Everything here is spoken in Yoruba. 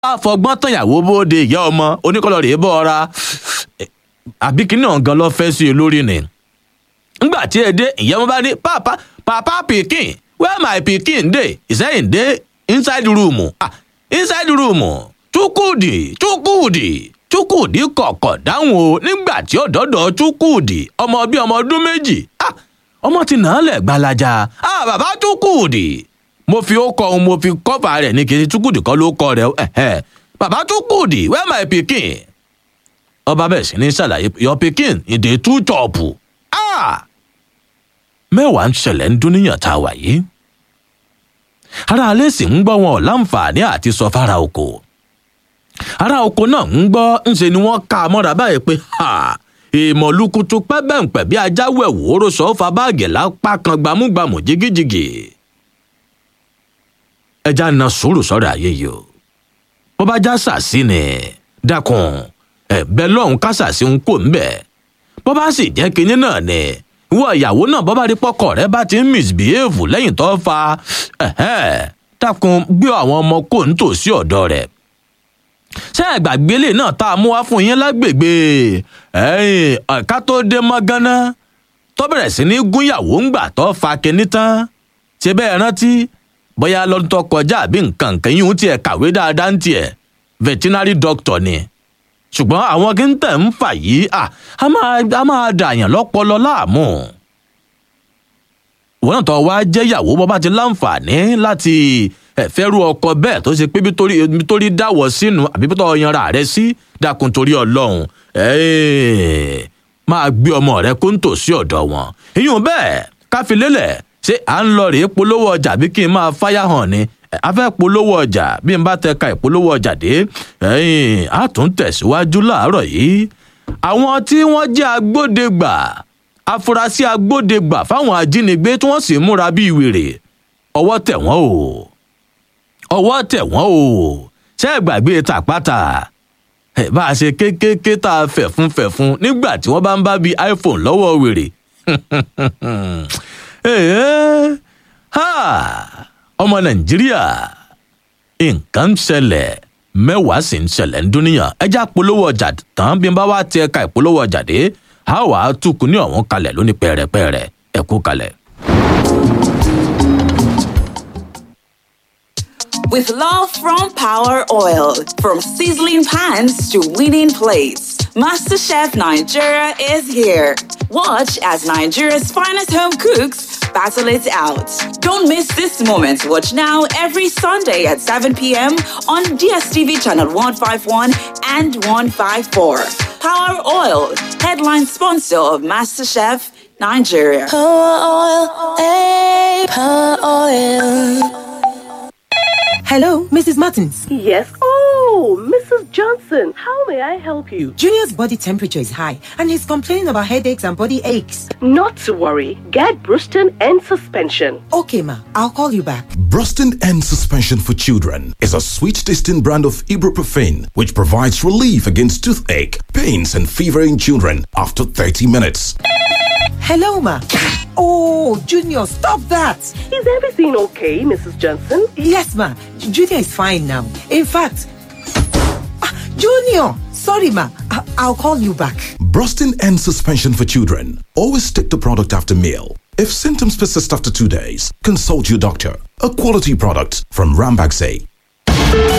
àfọgbọ́n tànyàwó bóde ìyá ọmọ oníkọlọ rèé bọ́ ọra àbí kí náà gan lọ fẹ́ sí i lórí ni. ngbà tí ẹ dé ìyá ọmọ bá ní papa papa pikin where my pikin dey ìsẹ́yìn dé inside room ah inside room chukwudi chukwudi chukwudi kọ̀kọ̀ dáhùn o nígbà tí ó dọ́dọ̀ chukwudi ọmọ bíi ọmọ ọdún méjì ah ọmọ ti nà án lẹ̀ gbalaja ah bàbá chukwudi mo fi ó kọ ohun mo fi kọ́fà rẹ̀ ní kejì chukwudi kọ́ ló kọ rẹ̀ ẹ̀hẹ́ bàbá chukwudi where my pikin ọba bẹ̀rẹ̀ sí ní ṣàlàyé your pikin in dey too chop ah mẹ́wàá ń ṣẹlẹ̀ ń dún níyàn tá a wà yìí ara alẹ́ sì ń gbọ́ wọn láǹfààní àti sọ fara oko ara oko náà ń gbọ́ ńṣe ni wọ́n ká a mọ́ra báyìí pé ìmọ̀lúkutu pẹ́bẹ́ǹpẹ́ bí ajáwẹ̀ wòóró sọ fa báàgì lápá kan gbámúgbàmù jigijigi ẹja na sùúrù sọ́rọ̀ ayé yìí o bó bá já sàsí ni dákun ẹ̀bẹ̀ lọ́hùn ká sàsí ń kó ńbẹ̀ bó bá sì jẹ́ kinní náà ni ìwọ ìyàwó náà bọ́ bá rí pọ́kọ rẹ bá ti ń misbehave lẹ́yìn tó fa dákun gbé àwọn ọmọ kò ń tò sí ọ̀dọ̀ rẹ̀ ṣé àgbàgbélé náà tá a mú wá fún yín lágbègbè ẹ̀ka tó dé mọ́gánná tó bẹ̀rẹ̀ sí ní gúnyàwó ńgbà tó fa kinní tán ṣe bẹ́ẹ̀ rántí bóyá lọ́dún tó kọjá àbí nǹkan nǹkan yìí ń tiẹ̀ kàwé dáadáa ń tiẹ̀ veterinary doctor ni ṣùgbọ́n àwọn kí n tẹ̀ ń fà yìí a máa dàyàn lọ́pọlọ láàmú. ìwọ náà tó wá jẹ́ ìyàwó bọ́ bá ti láǹfààní láti ẹ̀fẹ́rú ọkọ bẹ́ẹ̀ tó ṣe pé bí torí dáwọ̀ sínú àbí bí tó yanra rẹ sí dákun torí ọlọ́run máa gbé ọmọ rẹ kó ń tò sí ọ̀dọ̀ wọn. ìyún bẹ́ẹ̀ káfílélẹ̀ ṣé à ń lọ rèé polówó ọjà bí kí n máa fáyà hàn ni a fẹ́ polówó ọjà bí n bá tẹ ka ìpolówó ọjà dé a tún tẹ̀síwájú láàárọ̀ yìí àwọn tí wọ́n jẹ́ agbódegbà afurasí agbódegbà fáwọn ajínigbé tí wọ́n sì múra bíi wèrè ọwọ́ tẹ̀ wọ́n o ọwọ́ tẹ̀ wọ́n o ṣé ẹ gbàgbé tàpátá bá a ṣe kékeré tá a fẹ̀fún fẹ̀fún nígbà tí wọ́n bá ń bá bíi iphone lọ́wọ́ wèrè ọmọ nàìjíríà nǹkan ń ṣẹlẹ̀ mẹ́wàá sì ń ṣẹlẹ̀ ń dúníyàn ẹjá polówó ọjà tán bí n bá wá ti ẹ̀ka ìpolówó ọjà dé a wà á túkú ní ọ̀hún kalẹ̀ lóní pẹ̀rẹ̀pẹ̀rẹ̀ ẹ̀kú kalẹ̀. With love from Power Oil, from sizzling pans to winning plates, MasterChef Nigeria is here. Watch as Nigeria's finest home cooks battle it out. Don't miss this moment. Watch now every Sunday at 7 p.m. on DSTV channel 151 and 154. Power Oil, headline sponsor of MasterChef Nigeria. Power oil, hey, power oil. Hello, Mrs. Martins. Yes. Oh, Mrs. Johnson, how may I help you? Junior's body temperature is high and he's complaining about headaches and body aches. Not to worry. Get Bruston and suspension. Okay, ma. I'll call you back. Bruston and Suspension for Children is a sweet tasting brand of ibuprofen which provides relief against toothache, pains, and fever in children after 30 minutes. Hello, ma. Oh, Junior, stop that. Is everything okay, Mrs. Johnson? Yes, ma. Junior is fine now. In fact, Ah, Junior, sorry, ma. I- I'll call you back. Brustin and Suspension for Children. Always take the product after meal. If symptoms persist after two days, consult your doctor. A quality product from Rambaxay.